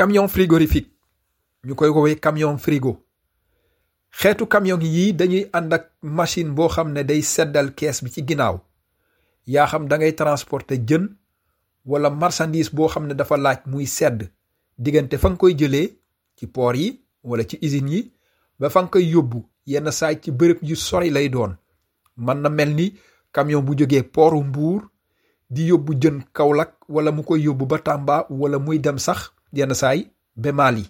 camion frigorifique ñu koy woowee camion frigo xeetu camion yii dañuy ànd ak machine boo xam ne day seddal kees bi ci ginnaaw yaa xam da ngay transporter jën wala marchandise boo xam ne dafa laaj muy sedd diggante fa nga koy jëlee ci port yi wala ci usines yi ba fa nga koy yóbbu yenn saay ci bërëb yu sori lay doon mën na mel ni camion bu jógee pooru Mbuur di yóbbu jën Kaolack wala mu koy yóbbu ba Tamba wala muy dem sax yenn saay ba Mali